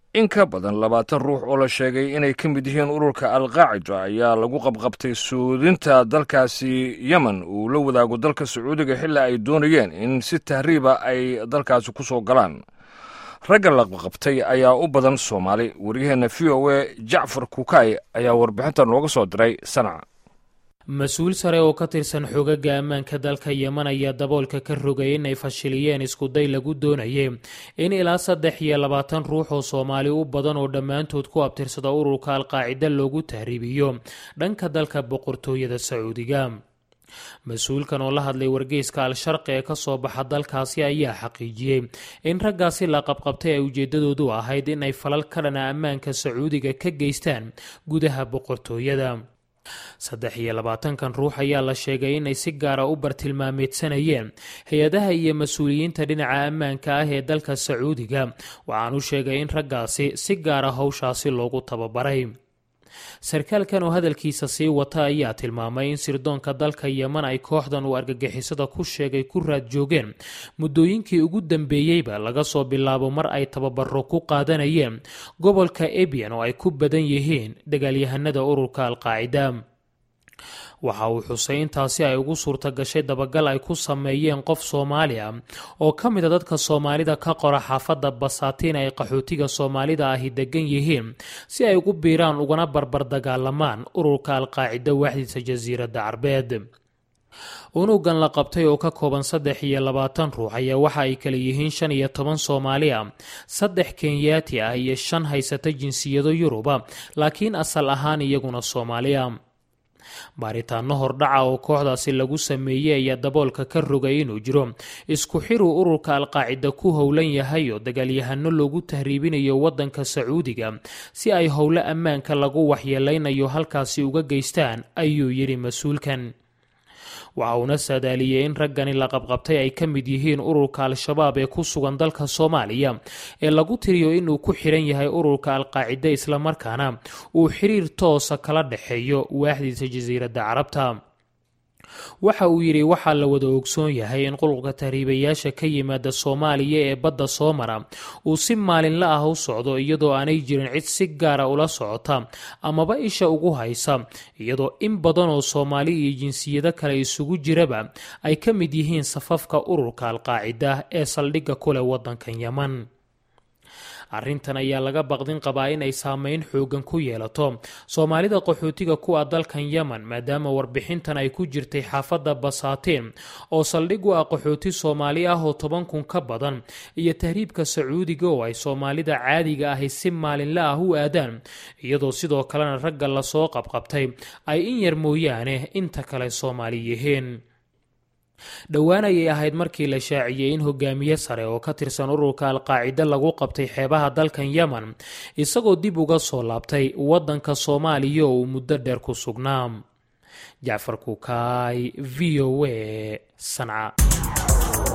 in ka badan labaatan ruux oo la sheegay inay ka mid yihiin ururka alqaacida ayaa lagu qabqabtay suudinta dalkaasi yemen uu la wadaago dalka sacuudiga xilli ay doonayeen in si tahriiba ay dalkaasi ku soo galaan ragga la qabqabtay ayaa u badan soomaali waryaheena v o a jacfar kukay ayaa warbixinta nooga soo diray sanaca mas-uul sare oo ka tirsan xogaga ammaanka dalka yemen ayaa daboolka ka rogay inay fashiliyeen iskuday lagu doonayay in ilaa saddex iyo labaatan ruux oo soomaali u badan oo dhammaantood ku abtirsada ururka alqaacida loogu tahriibiyo dhanka dalka boqortooyada sacuudiga mas-uulkan oo la hadlay wargeyska al-sharqi ee kasoo baxa dalkaasi ayaa xaqiijiyey in raggaasi la qabqabtay ay ujeedadoodu ahayd in ay falal ka dhana ammaanka sacuudiga ka geystaan gudaha boqortooyada saddex iyo labaatankan ruux ayaa la sheegay inay si gaara u bartilmaameedsanayeen hay-adaha iyo mas-uuliyiinta dhinaca ammaanka ah ee dalka sacuudiga waxaan u sheegay in raggaasi si gaara howshaasi loogu tababaray sarkaalkan oo hadalkiisa sii wata ayaa tilmaamay in sirdoonka dalka yemen ay kooxdan uu argagixisada ku sheegay ku raad joogeen muddooyinkii ugu dambeeyeyba laga soo bilaabo mar ay tababaro ku qaadanayeen gobolka ebian oo ay ku badan yihiin dagaalyahanada ururka alqaacida waxa uu xusay intaasi ay ugu suurta gashay dabagal ay ku sameeyeen qof soomaali ah oo ka mid a dadka soomaalida ka qora xaafadda basaatiin ay qaxootiga soomaalida ahi degan yihiin si ay ugu biiraan ugana barbar dagaalamaan ururka alqaacida waaxdiisa jasiiradda carbeed unugan la qabtay oo ka kooban saddex iyo labaatan ruux ayaa waxa ay kala yihiin shan iyo toban soomaali ah saddex kenyaati ah iyo shan haysata jinsiyado yuruba laakiin asal ahaan iyaguna soomaali ah baaritaano hordhaca oo kooxdaasi lagu sameeyey ayaa daboolka ka rogay inuu jiro isku xiruu ururka alqaacida ku howlan yahay oo dagaalyahano loogu tahriibinayo wadanka sacuudiga si ay howlo ammaanka lagu waxyeeleynayo halkaasi uga geystaan ayuu yidhi mas-uulkan waxa uuna saadaaliyey in raggani la qabqabtay ay ka mid yihiin ururka al-shabaab ee ku sugan dalka soomaaliya ee lagu tiriyo inuu ku xiran yahay ururka alqaacida islamarkaana uu xiriir toosa kala dhexeeyo waaxdiisa jasiiradda carabta waxa uu yidhi waxaa la wada ogsoon yahay in qulqulka tahriibayaasha ka yimaada soomaaliya ee badda soo mara uu si maalinla ah u socdo iyadoo aanay jirin cid si gaara ula socota amaba isha ugu haysa iyadoo in badan oo soomaali iyo jinsiyado kale isugu jiraba ay ka mid yihiin safafka ururka alqaacida ee saldhigga kuleh waddankan yeman arrintan ayaa laga baqdin qabaa in ay saameyn xoogan ku yeelato soomaalida qaxootiga kuwa dalkan yemen maadaama warbixintan ay ku jirtay xaafadda basaatiin oo saldhig u ah qaxooti soomaali ah oo toban kun ka badan iyo tahriibka sacuudiga oo ay soomaalida caadiga ahi si maalinla ah u aadaan iyadoo sidoo kalena ragga lasoo qabqabtay ay in yar mooyaane inta kale soomaali yihiin dhowaan ayay ahayd markii la shaaciyey in hogaamiye sare oo ka tirsan ururka alqaacida lagu qabtay xeebaha dalkan yemen isagoo dib uga soo laabtay waddanka soomaaliya oo uu muddo dheer ku sugnaa jacfar kukaay v o a sanca